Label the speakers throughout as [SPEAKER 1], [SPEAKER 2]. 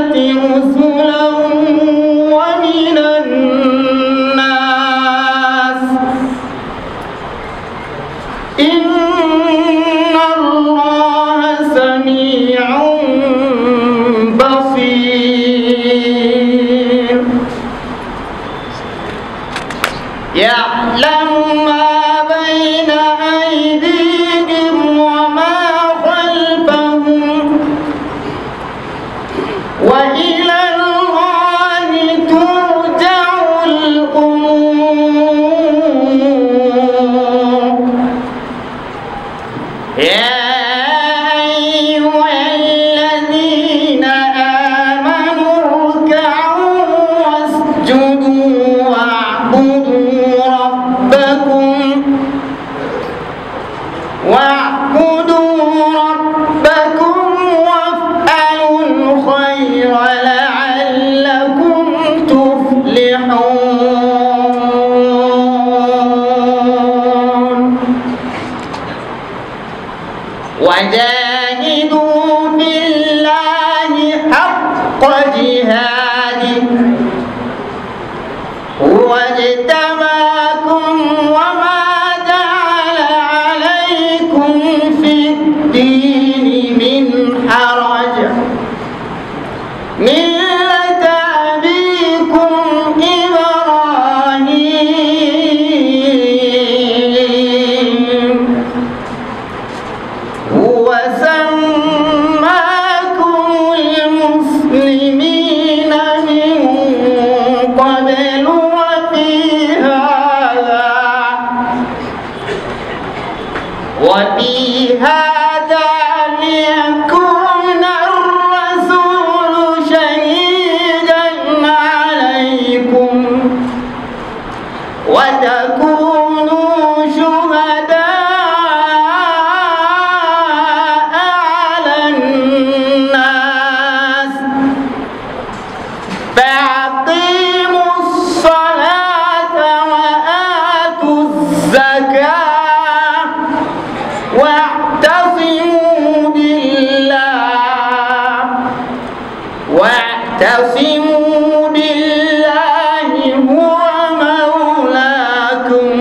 [SPEAKER 1] رسلا ومن الناس إن الله سميع بصير يعلم ما بين أيديهم وما خلفهم وإلى الله ترجع الأمور يا أيها الذين آمنوا اركعوا واسجدوا واعبدوا ربكم واعبدوا ربكم وافعلوا الخير لعلكم تفلحون وجاهدوا في الله حق جهاده هو اجتباكم وما جعل عليكم في الدين من حرج ملة أبيكم إبراهيم هو سماكم المسلمين من قبل وفي هذا وفي هذا ليكون الرسول شهيدا عليكم وتكونوا شهداء على الناس فأقيموا الصلاة وآتوا الزكاة واعتصموا بالله واعتصموا بالله هو مولاكم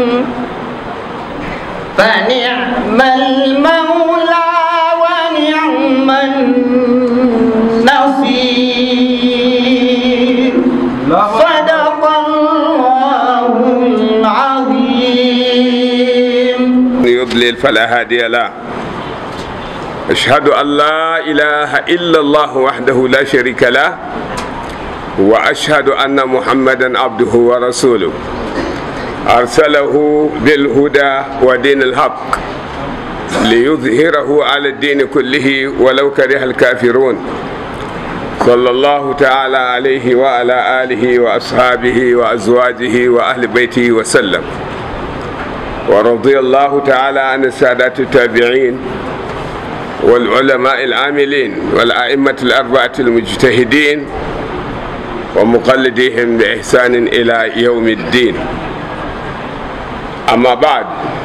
[SPEAKER 1] فنعم المولى ونعم النصير صدق الله العظيم
[SPEAKER 2] يضلل فلا هادي له أشهد أن لا إله إلا الله وحده لا شريك له وأشهد أن محمدا عبده ورسوله أرسله بالهدى ودين الحق ليظهره على الدين كله ولو كره الكافرون صلى الله تعالى عليه وعلى آله وأصحابه وأزواجه وأهل بيته وسلم ورضي الله تعالى عن السادات التابعين والعلماء العاملين والأئمة الأربعة المجتهدين ومقلديهم بإحسان إلى يوم الدين أما بعد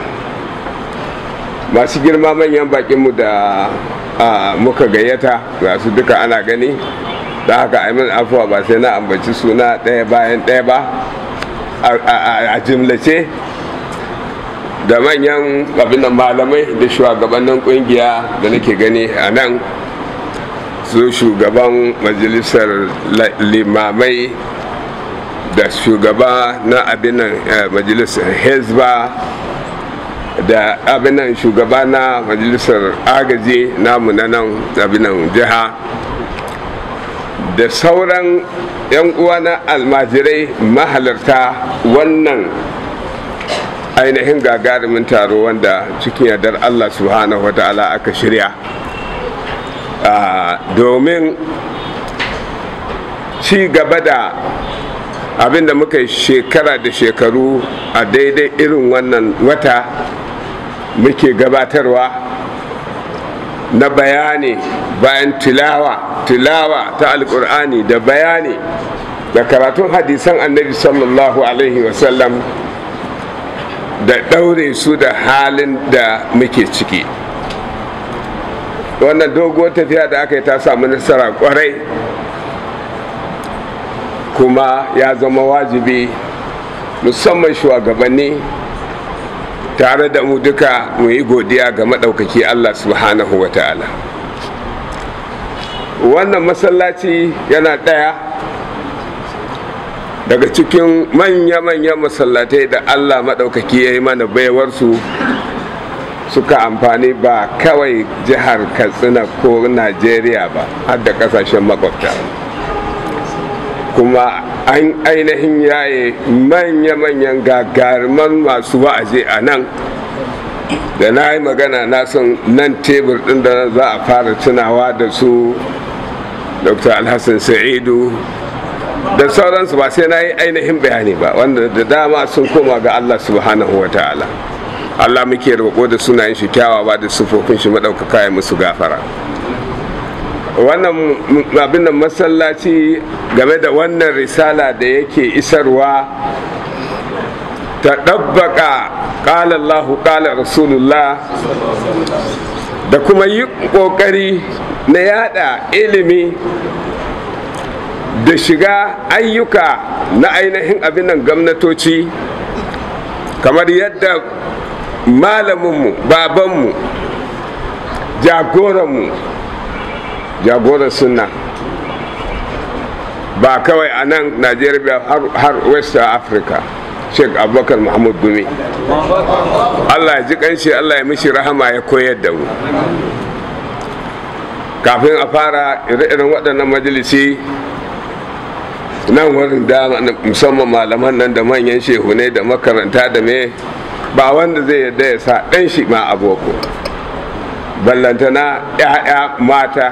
[SPEAKER 2] masu girma manyan bakinmu da muka gayyata ga su duka ana gani da haka aimin afuwa ba sai na ambaci suna ɗaya bayan ɗaya ba a jimlace da manyan abin malamai da shugabannin kungiya da nake gani a nan su shugaban majalisar limamai da shugaba na abinan majalisar hezba da abinan shugaba na majalisar agaji namu na nan abinan jiha da sauran 'yan uwa na almajirai mahalarta wannan ainihin gagarumin taro wanda cikin yardar allah subhanahu wa ta'ala aka shirya domin ci gaba da abinda muka yi shekara da shekaru a daidai irin wannan wata muke gabatarwa na bayani bayan tilawa tilawa ta alkur'ani da bayani da karatun hadisan annabi sallallahu alaihi wasallam da ɗaure su da halin da muke ciki wannan doguwar tafiya da aka yi ta samu nasara kwarai kuma ya zama wajibi musamman shugabanni tare da mu duka mu yi godiya ga maɗaukaki allah subhanahu wa ta'ala wannan masallaci yana ɗaya daga cikin manya-manyan masallatai da allah maɗaukaki ya yi mana baiwarsu suka amfani ba kawai jihar katsina ko najeriya ba har da kasashen makwabta kuma an ainihin yaye manya-manyan gagaruman masu wa'azi a nan da na yi magana na son nan tebur ɗin da za a fara tunawa da su dr alhassan sa'idu da sauransu ba sai na yi ainihin bayani ba wanda da dama sun koma ga allah subhanahu wa ta'ala allah muke roƙo da sunayen shi kyawawa da sufofin shi maɗaukaka ya musu gafara wannan abin da masallaci game da wannan risala da yake isarwa ta ɗabbaka ƙala allahu ƙala rasulullah da kuma yi ƙoƙari na yada ilimi da shiga ayyuka na ainihin abin nan gwamnatoci kamar yadda malaminmu babanmu jagoranmu jagoran sunna ba kawai a nan najeriya har west africa sheikh abubakar muhammad gumi allah ya ji kanshi allah ya mishi rahama ya koyar da mu kafin a fara ire-iren waɗannan majalisi nan wurin da musamman malaman nan da manyan shehunai da makaranta da me ba wanda zai yadda ya sa ɗan shi ma aboko ballantana 'ya'ya mata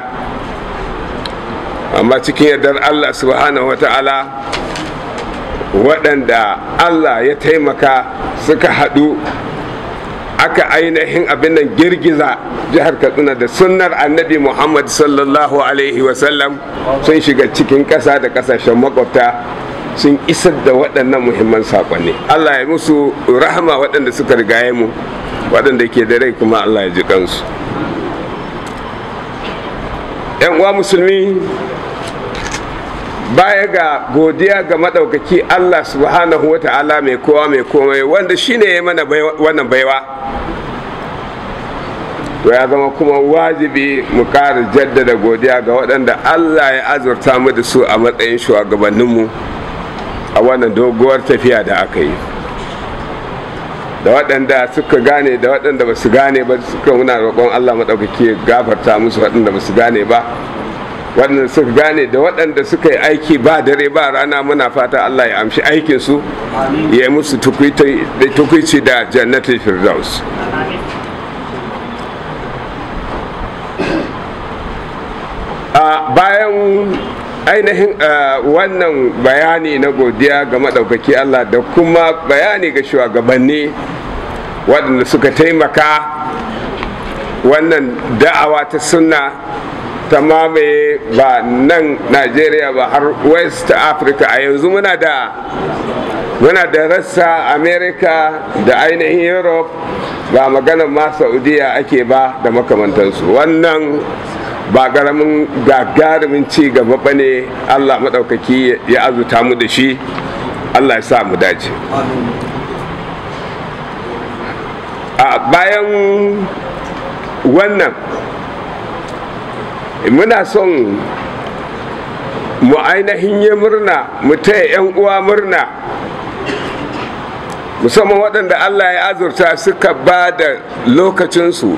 [SPEAKER 2] amma cikin yardar allah subhanahu wa ta'ala waɗanda allah ya taimaka suka haɗu aka ainihin abin nan girgiza jihar katsina da sunnar annabi muhammad sallallahu alaihi wasallam sun shiga cikin ƙasa da ƙasashen makwabta sun isar da waɗannan muhimman saƙonni allah ya musu rahama waɗanda suka rigaye mu waɗanda ke da rai kuma allah ya ji kansu yan uwa musulmi baya ga godiya ga maɗaukaki allah subhanahu wa ta'ala mai kowa mai komai wanda shine ya mana wannan baiwa to ya zama kuma wajibi mu ƙara jaddada godiya ga waɗanda allah ya azurta mu da su a matsayin shugabanninmu a wannan doguwar tafiya da aka yi da waɗanda suka gane da waɗanda ba su gane ba suka muna roƙon allah maɗaukaki gafarta musu waɗanda ba su gane ba waɗanda suka gane da waɗanda suka yi aiki ba dare ba rana muna fata allah ya amshi aikinsu ya yi musu tukwici da jannatin firdaus bayan ainihin wannan bayani na godiya ga maɗaukaki Allah da kuma bayani ga shugabanni waɗanda suka taimaka wannan da'awa ta sunna ta mamaye ba nan Najeriya ba har West Africa a yanzu muna da muna da rassa America da ainihin Europe ba maganar ma Saudiya ake ba da makamantansu wannan ba garamin gagarumin ci gaba ba ne allah maɗaukaki ya azuta mu da shi allah ya sa mu dace a bayan wannan muna son mu ainihin yi murna mu taya 'yan uwa murna musamman waɗanda allah ya azurta suka ba da lokacinsu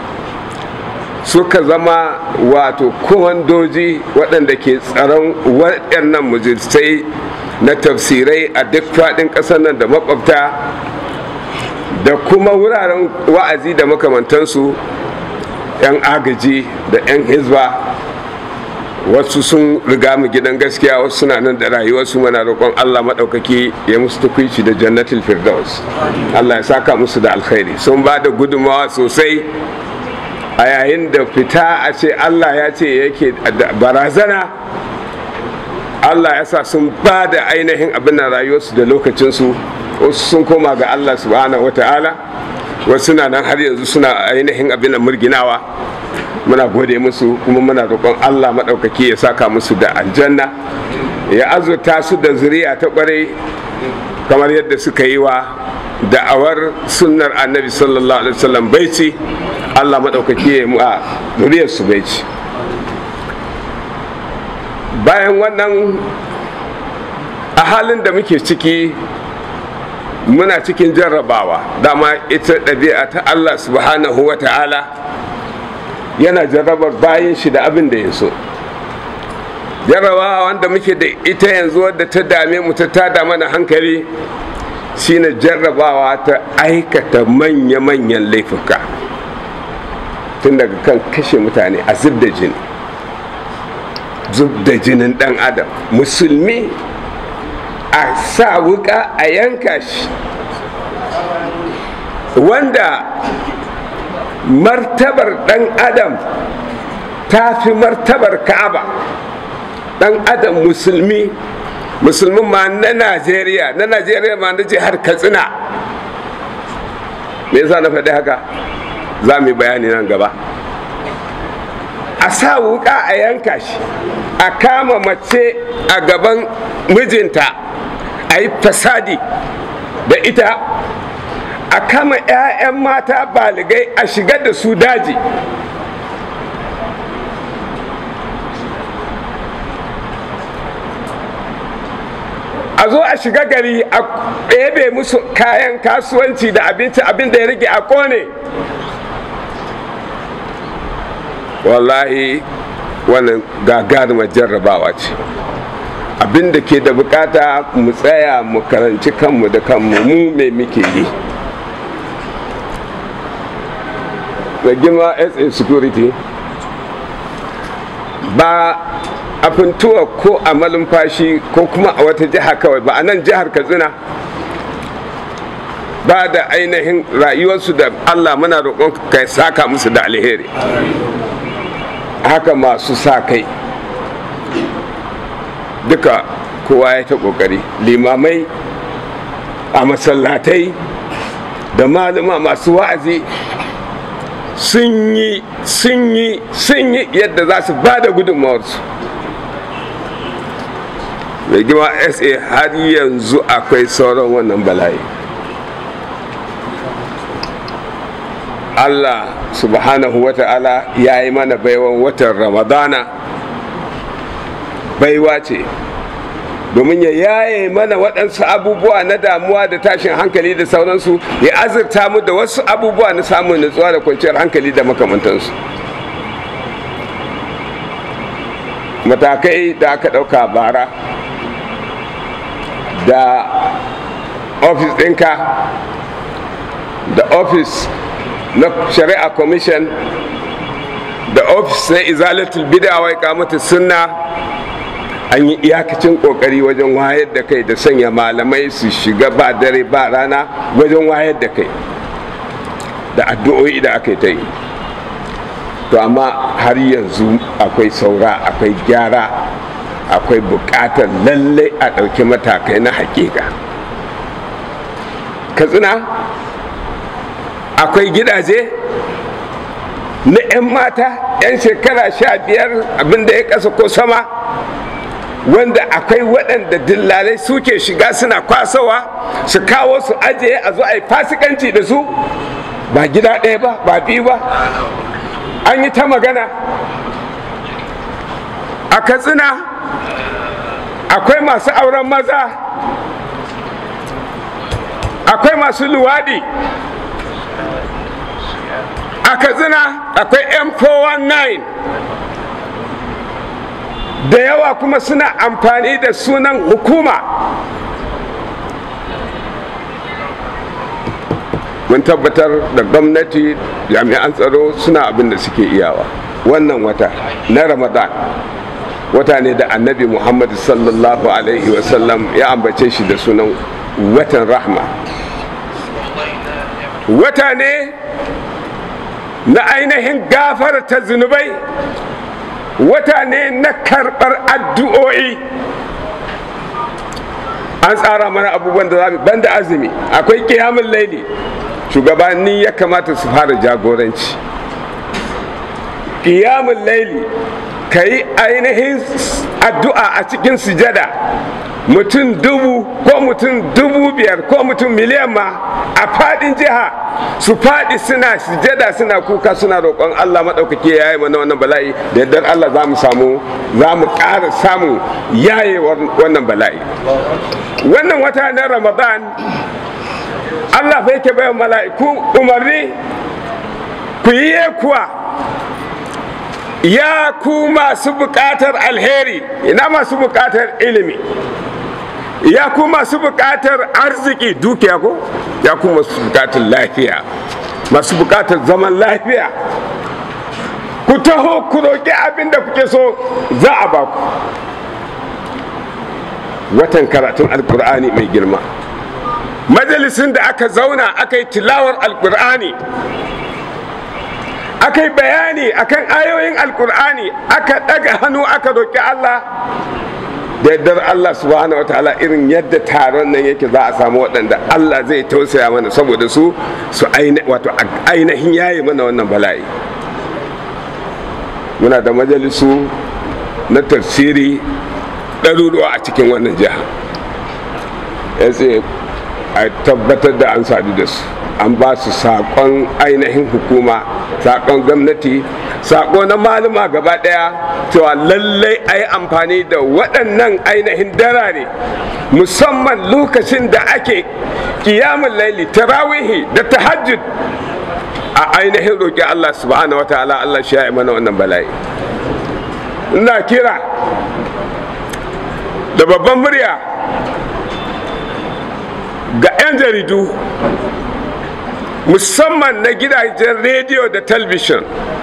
[SPEAKER 2] suka zama wato komandoji waɗanda ke tsaron waɗannan majalisai na tafsirai a duk faɗin ƙasar nan da makwabta da kuma wuraren wa'azi da makamantansu 'yan agaji da 'yan hizba wasu sun riga mu gidan gaskiya wasu suna nan da rayuwarsu mana roƙon allah maɗaukaki ya musu tukwici da jannatul firdaus allah ya saka musu da alkhairi sun ba da gudunmawa sosai a yayin da fita a ce allah ya ce yake barazana allah ya sa sun ba da ainihin abin da rayuwarsu da lokacinsu wasu sun koma ga allah subhanahu wa ta'ala wasu na nan har yanzu suna ainihin abin da murginawa muna gode musu kuma muna roƙon allah maɗaukaki ya saka musu da aljanna ya azurta su da zuriya ta kwarai kamar yadda suka yi wa da'awar sunnar annabi sallallahu alaihi wasallam baici allah maɗaukaki ya yi a zuriyar su baici bayan wannan a halin da muke ciki muna cikin jarrabawa dama ita ɗabi'a ta allah subhanahu wa ta'ala yana jarrabar bayan shi da abin da ya so jarrabawa wanda muke da ita yanzu wadda ta dame mu ta tada mana hankali shine jarrabawa ta aikata manya-manyan laifuka tun daga kan kashe mutane a zub da jini zub da jinin dan adam musulmi a sa wuka a yanka shi wanda martabar dan adam ta fi martabar ka'aba dan adam musulmi musulmin ma na najeriya na najeriya ma na jihar katsina me yasa na faɗi haka za mu yi bayani nan gaba a sa wuka a yanka shi a kama mace a gaban mijinta a yi fasadi da ita a kama 'ya'yan mata baligai a shigar da su daji a zo a shiga gari a ɗebe musu kayan kasuwanci da abinci abin da ya rage a kone wallahi wannan gagarumar jarrabawa ce abin da ke da bukata mu tsaya mu karanci kanmu da kanmu mu me muke yi da gima sa security ba a funtuwa ko a malumfashi ko kuma a wata jiha kawai ba a nan jihar katsina ba da ainihin rayuwarsu da allah muna roƙon kai saka musu da alheri haka masu sa kai duka kowa ya ta ƙoƙari limamai a masallatai da malama masu wa'azi sun yi sun yi sun yi yadda za su ba da gudunmawarsu mai gima sa har yanzu akwai sauran wannan bala'i allah subhanahu wa ta'ala ya yi mana baiwan watan ramadana baiwa ce domin ya yaye mana waɗansu abubuwa na damuwa da tashin hankali da sauransu ya azurta mu da wasu abubuwa na samun nutsuwa da kwanciyar hankali da makamantansu matakai da aka ɗauka bara da ofis ɗinka da ofis na shari'a commission da ofis na izalatul bid'a wa iqamatu sunna an yi iyakacin kokari wajen wayar da kai da sanya malamai su shiga ba dare ba rana wajen wayar da kai da addu'o'i da aka yi ta yi to amma har yanzu akwai saura akwai gyara akwai bukatar lallai a ɗauki matakai na hakika katsina akwai gidaje na 'yan mata 'yan shekara sha biyar abinda ya ƙasa ko sama wanda akwai waɗanda dillalai suke shiga suna kwasawa su kawo su ajiye a zo a yi fasikanci da su ba gida ɗaya ba ba biyu ba an yi ta magana a katsina akwai masu auren maza akwai masu luwaɗi a katsina akwai m419 da yawa kuma suna amfani da sunan hukuma mun tabbatar da gwamnati jami'an tsaro suna abin da suke iyawa wannan wata na ramadan wata ne da annabi muhammad sallallahu alaihi wasallam ya ambace shi da sunan watan rahma wata ne na ainihin gafarta zunubai wata ne na karɓar addu'o'i an tsara mana abubuwan da za mu banda azumi akwai kiyamun laili shugabanni ya kamata su fara jagoranci kiyamun laili ka yi ainihin addu'a a cikin sujada mutum dubu ko mutum dubu biyar ko mutum miliyan ma a fadin jiha su fadi suna sujada suna kuka suna roƙon Allah maɗaukaki ya yi mana wannan bala'i da yardar Allah za mu samu za mu ƙara samun yaye wannan bala'i wannan wata na ramadan Allah fa yake bayan mala'iku umarni ku yi kuwa ya ku masu buƙatar alheri ina masu buƙatar ilimi ya ku masu buƙatar arziki dukiya ko ya ku masu buƙatar lafiya masu buƙatar zaman lafiya ku taho ku roƙi abin da kuke so za a ba ku watan karatun alkur'ani mai girma majalisin da aka zauna aka yi tilawar alkur'ani aka yi bayani akan ayoyin alkur'ani aka ɗaga hannu aka roƙi allah da yardar Allah subhanahu wataala irin yadda taron nan yake za a samu waɗanda Allah zai tausaya mana saboda su su wato ainihin yayi mana wannan bala'i muna da majalisu na tafsiri ɗaruruwa a cikin wannan jiha ya a tabbatar da an sadu da su an ba su saƙon ainihin hukuma saƙon gwamnati saƙo na malama gaba ɗaya cewa lallai a yi amfani da waɗannan ainihin darare musamman lokacin da ake kiyamun laili tarawihi da tahajjud a ainihin roƙi Allah subhanahu wa ta'ala Allah shi ya mana wannan bala'i ina kira da babban murya ga 'yan jaridu musamman na gidajen rediyo da talbishin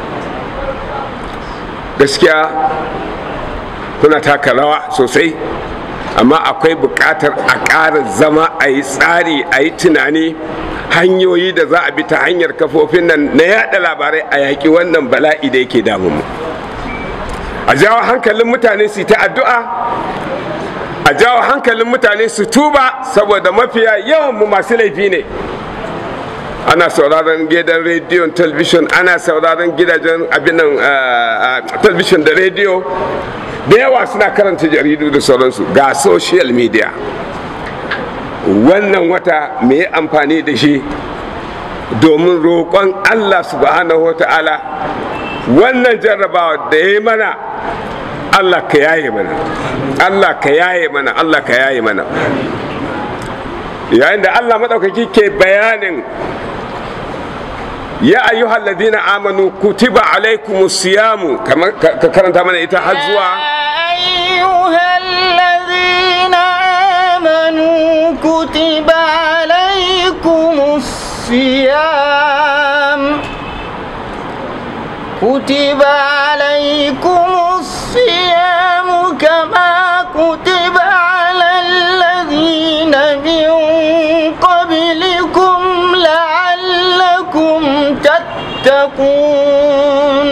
[SPEAKER 2] gaskiya kuna taka rawa sosai amma akwai buƙatar a ƙara zama a yi tsari a yi tunani hanyoyi da za a bi ta hanyar kafofin nan na yada labarai a yaƙi wannan bala'i da yake damunmu a jawo hankalin mutane su ta addu'a a jawo hankalin mutane su tuba saboda mafiya yawan mu masu laifi ne ana sauraron gidan rediyon talbishin ana sauraron gidajen abinan talbishin da rediyo da yawa suna karanta jaridu da sauransu ga social media wannan wata mai amfani da shi domin roƙon allah subhanahu wa ta'ala wannan jarrabawa da ya yi mana allah ka yaye mana allah ka yaye mana allah ka yaye mana yayin da allah maɗaukaki ke bayanin ya ayyuhal ladina amanu kutiba alaikumus siyamu kamar ka karanta mana ita har zuwa
[SPEAKER 1] أيها الذين آمنوا كتب عليكم الصيام كتب عليكم الصيام كما كتب على الذين من قبلكم لعلكم تتقون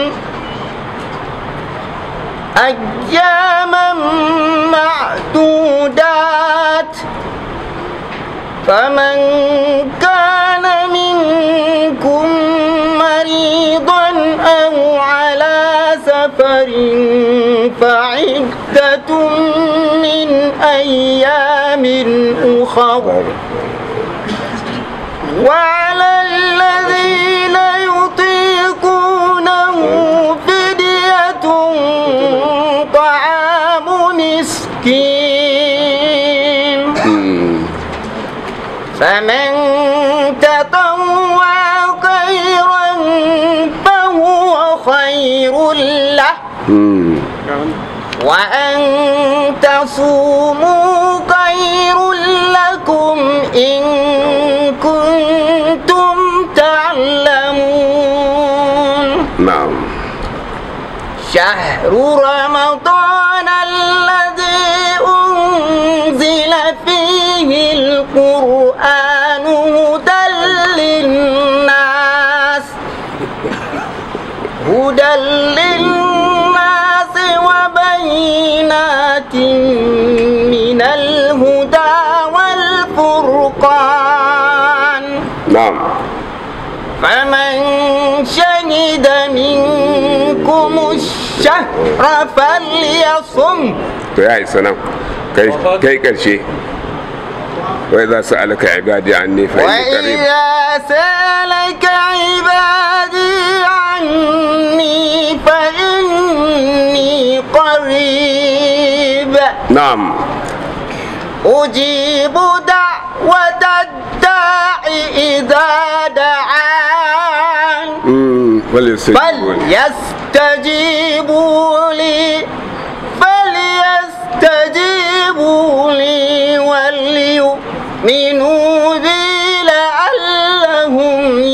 [SPEAKER 1] أياما معدودات فمن كان منكم مريضا أو على سفر فعدة من أيام أخر وعلى الذين يطيقونه فدية طعام مسكين فمن تطوع خيرا فهو خير له وأن تصوموا خير لكم إن كنتم تعلمون
[SPEAKER 2] na'am
[SPEAKER 1] شهر رمضان الذي أنزل فيه القرآن هدى للناس هدى للناس وبينات من الهدى والفرقان
[SPEAKER 2] na'am
[SPEAKER 1] فمن شهد منكم الشهر الشهر فليصم
[SPEAKER 2] to ya isa nan kai kai karshe wai za su alaka ibadi anni fa inni qarib
[SPEAKER 1] وإذا سألك عبادي عني فإني قريب
[SPEAKER 2] na'am
[SPEAKER 1] أجيب دعوة الداع إذا دعان
[SPEAKER 2] mm falyastajibun
[SPEAKER 1] فليستجيبوا لي فليستجيبوا لي وليؤمنوا بي لعلهم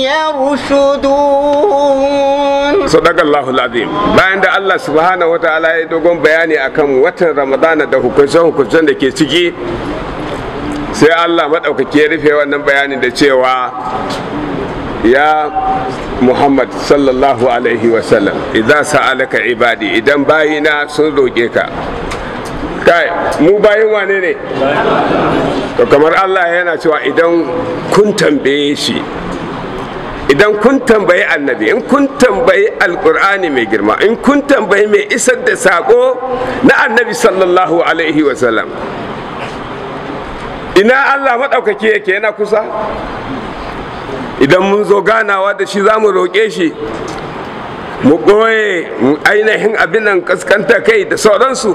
[SPEAKER 1] يرشدون
[SPEAKER 2] sadaqallahu azim bayan da Allah subhanahu wataala ya dogon bayani akan watan ramadana da hukuncen hukuncen da ke ciki sai Allah maɗaukaki ya rufe wannan bayanin da cewa ya Muhammad sallallahu alaihi wasallam idan sa'alaka ibadi idan bayina sun roƙe ka kai mu bayin wane ne to kamar Allah yana cewa idan kun tambaye shi idan kun tambayi annabi in kun tambayi alkur'ani mai girma in kun tambayi mai isar da sako na annabi sallallahu alaihi wasallam ina allah maɗaukaki yake yana kusa idan mun zo ganawa da shi za mu roƙe shi mu ɓoye ainihin abin nan kaskanta kai da sauransu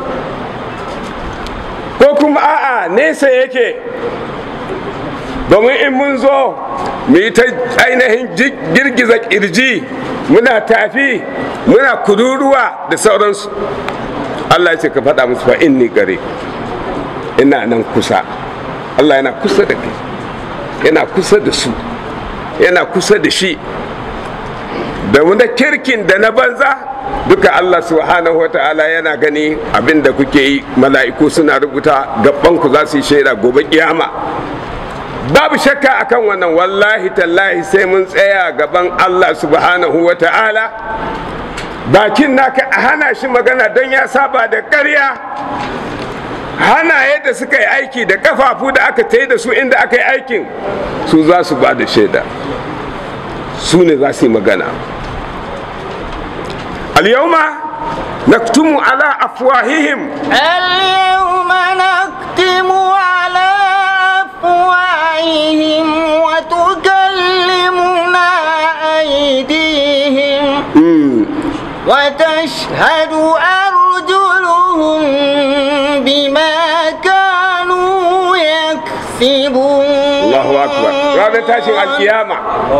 [SPEAKER 2] ko kuma a'a nesa yake domin in mun zo mu yi ta ainihin girgiza kirji muna tafi muna kururuwa da sauransu Allah ya ce ka faɗa musu fa inni gare ina nan kusa Allah yana kusa da kai yana kusa da su yana kusa da shi da wanda kirkin da na banza duka Allah subhanahu wa ta'ala yana gani abin da kuke yi mala'iku suna rubuta gabanku za su yi shaida gobe kiyama babu shakka akan wannan wallahi tallahi sai mun tsaya gaban Allah subhanahu wa ta'ala bakin naka a hana shi magana don ya saba da ƙarya hana yadda suka yi aiki da kafafu da aka ta da su inda aka yi aikin su za su ba da shaida su ne za su yi magana al-yawma naktumu ala afwahihim
[SPEAKER 1] اليوم نختم على أفواههم وتكلمنا أيديهم وتشهد أرجلهم بما كانوا يكسبون
[SPEAKER 2] Allahu akbar ranar tashin alkiyama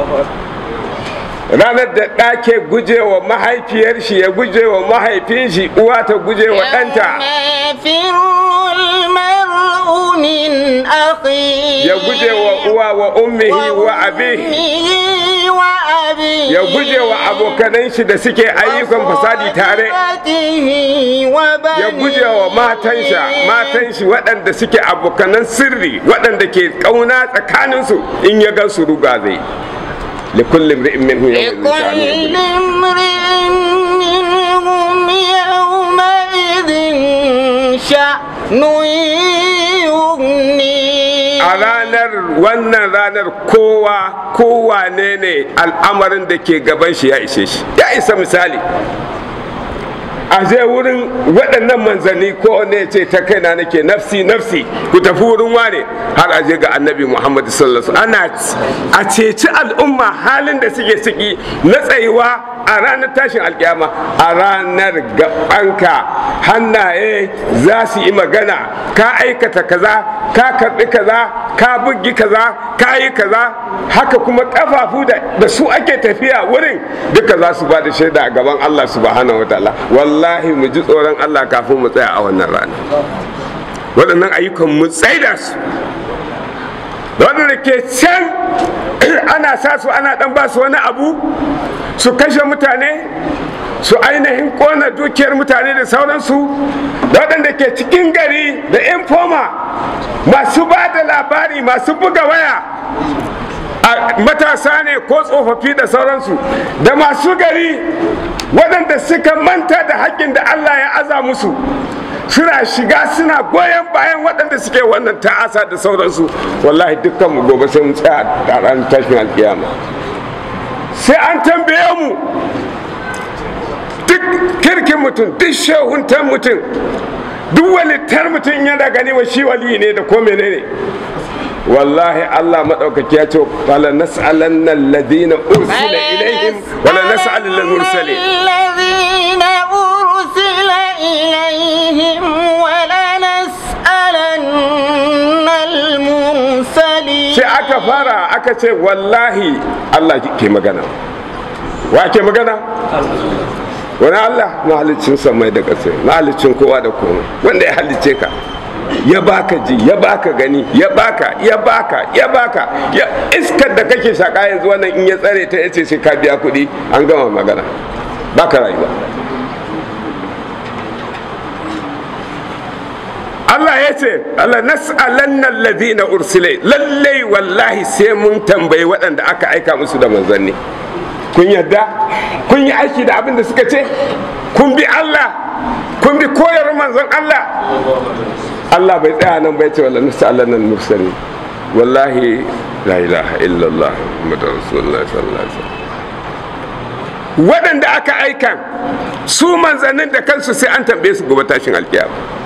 [SPEAKER 2] ranar da ɗa ke gujewa mahaifiyar shi ya gujewa mahaifin shi uwa ta gujewa ɗanta
[SPEAKER 1] يوم يفر المرء من أخيه
[SPEAKER 2] ya gujewa uwa wa ummihi wa abihi
[SPEAKER 1] وأمه وأبيه
[SPEAKER 2] ya gujewa abokanan shi da suke ayyukan fasadi tare
[SPEAKER 1] وصاحبته وبنيه
[SPEAKER 2] ya gujewa matan shi matan shi waɗanda suke abokanan sirri waɗanda ke ƙauna tsakaninsu in ya gan su ruga zai لكل امرئ منه يومئذ شأن
[SPEAKER 1] لكل
[SPEAKER 2] يغنيه.
[SPEAKER 1] امرئ منهم يومئذ شأن يغنيه
[SPEAKER 2] a ranar wannan ranar kowa kowa ne ne al'amarin da ke gaban shi ya ishe shi ya isa misali a je wurin waɗannan manzanni ko ne ce ta kaina nake nafsi nafsi ku tafi wurin wane har a je ga annabi muhammad sallallahu alaihi wasallam. ana a ceci al'umma halin da suke ciki na tsayuwa a ranar tashin alkiyama a ranar gabanka hannaye za su yi magana ka aikata kaza ka karbi kaza ka bugi kaza ka yi kaza haka kuma kafafu da da su ake tafiya wurin duka za su ba da shaida a gaban Allah subhanahu wa ta'ala wallahi mu ji tsoron Allah kafin mu tsaya a wannan rana waɗannan ayyukan mu tsaida su da waɗanda ke can ana sa su ana ɗan ba su wani abu su kashe mutane su ainihin kona dukiyar mutane da sauransu da waɗanda ke cikin gari da informa masu ba da labari masu buga waya a matasa ne ko tsofaffi da sauransu da masu gari waɗanda suka manta da haƙƙin da Allah ya aza musu suna shiga suna goyon bayan waɗanda suke wannan ta'asa da sauransu wallahi dukkan mu gobe sai mu tsaya a ranar tashin alkiyama sai an tambaye mu duk kirkin mutum duk shehuntan mutum duk walittar mutum yana gani wa shi wali ne da ko menene wallahi Allah maɗaukaki ya ce wala nas'alanna alladhina ursila ilaihim wala nas'alanna al-mursalin
[SPEAKER 1] الذين أرسل إليهم ولنسألن المرسلين
[SPEAKER 2] sai aka fara aka ce wallahi Allah ke magana wa ke magana wani Allah mahalicin samai da ƙasa mahalicin kowa da komai wanda ya halicce ka ya baka ji ya baka gani ya baka ya baka ya baka ya iskar da kake shaka yanzu wannan in ya tsare ta yace sai ka biya kuɗi an gama magana baka rayuwa Allah ya ce Allah nas'alanna alladhina ursila lallai wallahi sai mun tambayi waɗanda aka aika musu da manzanni kun yadda kun yi aiki da abin da suka ce kun bi Allah kun bi koyar manzon Allah Allah bai tsaya nan bai ce wala nas'alanna al-mursalin wallahi la ilaha illallah muhammadur rasulullah sallallahu alaihi wasallam waɗanda aka aika su manzannin da kansu sai an tambaye su gobe tashin alkiyama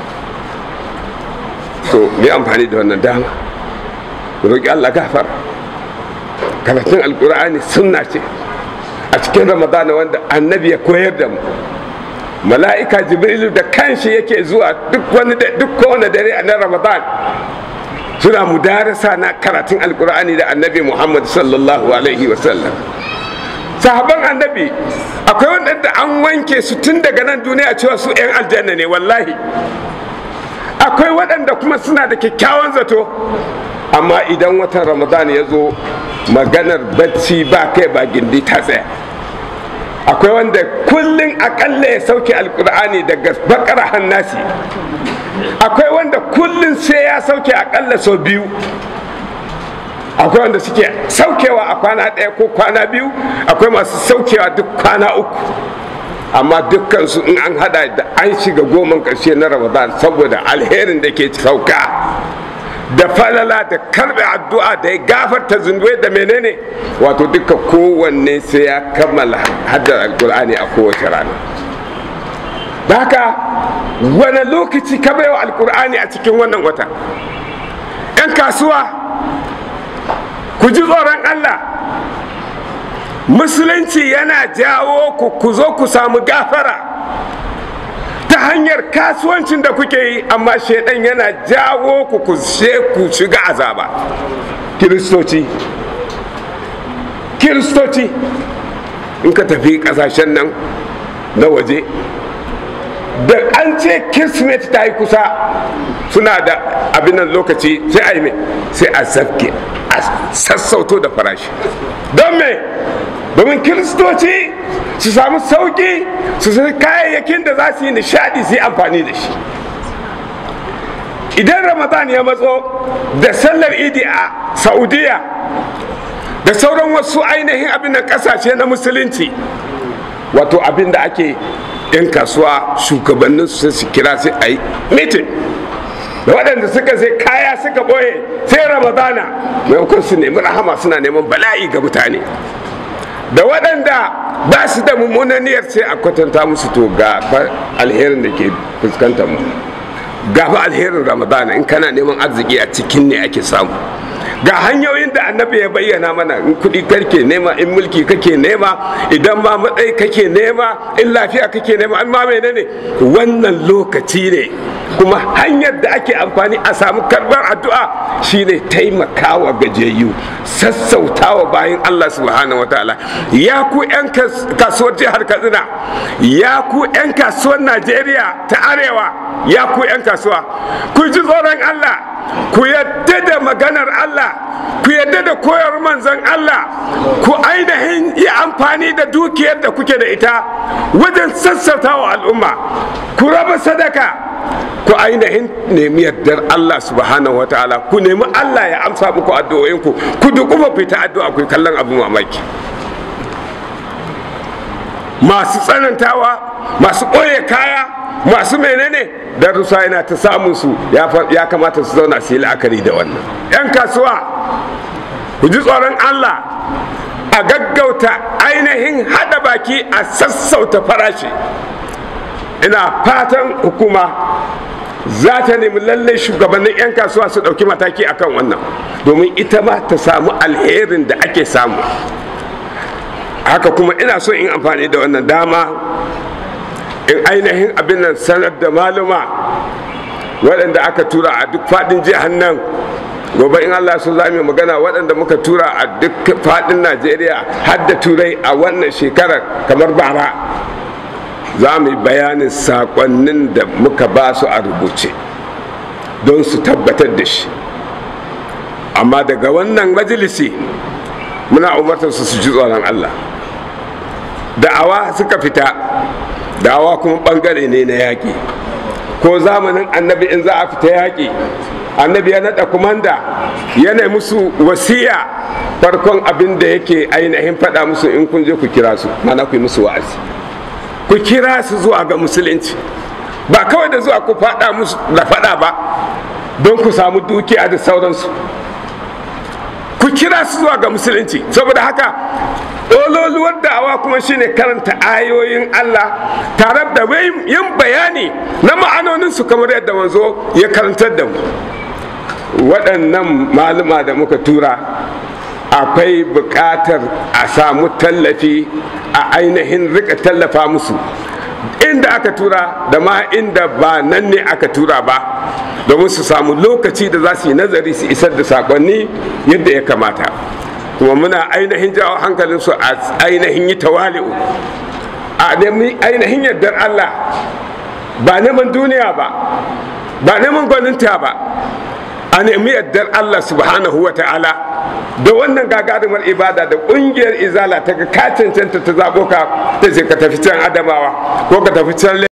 [SPEAKER 2] to mu yi amfani da wannan dama mu roƙi Allah gafara karatun alkur'ani sunna ce a cikin ramadana wanda annabi ya koyar da mu mala'ika jibrilu da kanshi yake zuwa duk wani duk kowane dare a nan ramadan suna mudarasa na karatun alkur'ani da annabi muhammad sallallahu alaihi wasallam sahaban annabi akwai wanda an wanke su tun daga nan duniya cewa su 'yan aljanna ne wallahi akwai waɗanda kuma suna da kyakkyawan zato amma idan watan ramadan ya zo maganar bacci ba kai ba gindi ta tsaya akwai wanda kullum akalla ya sauke alkur'ani daga bakara hannasi akwai wanda kullum sai ya sauke akalla sau biyu akwai wanda suke saukewa a kwana ɗaya ko kwana biyu akwai masu saukewa duk kwana uku amma dukkansu in an hada da an shiga goman ƙarshe na ramadan saboda alherin da ke sauka da falala da karbe addu'a da ya gafarta zunubai da menene wato duka kowanne sai ya kammala haddar alkur'ani a kowace rana da haka wani lokaci ka baiwa alkur'ani a cikin wannan wata 'yan kasuwa ku ji tsoron allah musulunci yana jawo ku ku zo ku samu gafara ta hanyar kasuwancin da kuke yi amma shaidan yana jawo ku ku ku shiga azaba kiristoci kiristoci in ka tafi kasashen nan na waje da an ce kirsimeti ta yi kusa suna da abin nan lokaci sai a yi mai sai a zafke a sassauto da farashi don me domin kiristoci su samu sauki su sai kayayyakin da za su yi nishadi su yi amfani da shi idan ramadan ya matso da sallar idi a saudiya da sauran wasu ainihin abin da kasashe na musulunci wato abin da ake yan kasuwa shugabannin su su kira sai a yi mitin da waɗanda suka sai kaya suka ɓoye sai ramadana maimakon su nemi rahama suna neman bala'i ga mutane da waɗanda ba su da mummunan niyyar sai a kwatanta musu to ga alherin da ke fuskantar mu ga fa alherin ramadana in kana neman arziki a cikin ne ake samu ga hanyoyin da annabi ya bayyana mana in kuɗi kake nema in mulki kake nema idan ma matsayi kake nema in lafiya kake nema in ma menene wannan lokaci ne kuma hanyar da ake amfani a samu karbar addu'a shine taimakawa gajiyayyu sassautawa bayan Allah subhanahu wa ta'ala ya ku 'yan kasuwar jihar katsina ya ku 'yan kasuwar najeriya ta arewa ya ku 'yan kasuwa ku ji tsoron Allah ku yadda da maganar Allah ku yadda da koyar manzon Allah ku ainihin yi amfani da dukiyar da kuke da ita wajen sassautawa al'umma ku raba sadaka ku ainihin nemi yardar Allah subhanahu wa ta'ala ku nemi Allah ya amsa muku addu'o'inku ku dukufa fita addu'a ku kallon abu mamaki masu tsanantawa masu ɓoye kaya masu menene darussa yana ta samun su ya kamata su zauna su yi la'akari da wannan 'yan kasuwa ku ji tsoron Allah a gaggauta ainihin hada baki a sassauta farashi ina fatan hukuma za ta nemi lallai shugabannin 'yan kasuwa su ɗauki mataki akan wannan domin ita ma ta samu alherin da ake samu haka kuma ina so in amfani da wannan dama in ainihin abin nan sanar da maluma waɗanda aka tura a duk faɗin jihar nan gobe in allah su za mu magana waɗanda muka tura a duk faɗin najeriya har da turai a wannan shekarar kamar bara za mu yi bayanin saƙonnin da muka ba su a rubuce don su tabbatar da shi amma daga wannan majalisi muna umartar su su ji tsoron allah da'awa suka fita da'awa kuma ɓangare ne na yaƙi ko zamanin annabi in za a fita yaƙi annabi ya naɗa kumanda yana musu wasiya farkon abin da yake ainihin faɗa musu in kun je ku kira su mana ku yi musu wa'azi ku kira su zuwa ga musulunci ba kawai da zuwa ku faɗa musu da faɗa ba don ku samu dukiya da sauransu ku kira su zuwa ga musulunci saboda haka ɗololuwar da'awa kuma shine karanta ayoyin Allah tare da yin bayani na ma'anoninsu kamar yadda manzo ya karantar da mu waɗannan maluma da muka tura akwai buƙatar a samu tallafi a ainihin rika tallafa musu inda aka tura da ma inda ba nan ne aka tura ba domin su samu lokaci da za su yi nazari su isar da sakonni yadda ya kamata kuma muna ainihin jawo hankalinsu a ainihin yi tawali'u a nemi ainihin yardar Allah ba neman duniya ba ba neman gwaninta ba a nemi yardar Allah subhanahu wa ta'ala da wannan gagarumar ibada da kungiyar izala ta ga ka cancanta ta zaɓo ka ta ce ka tafi can adamawa ko ka tafi can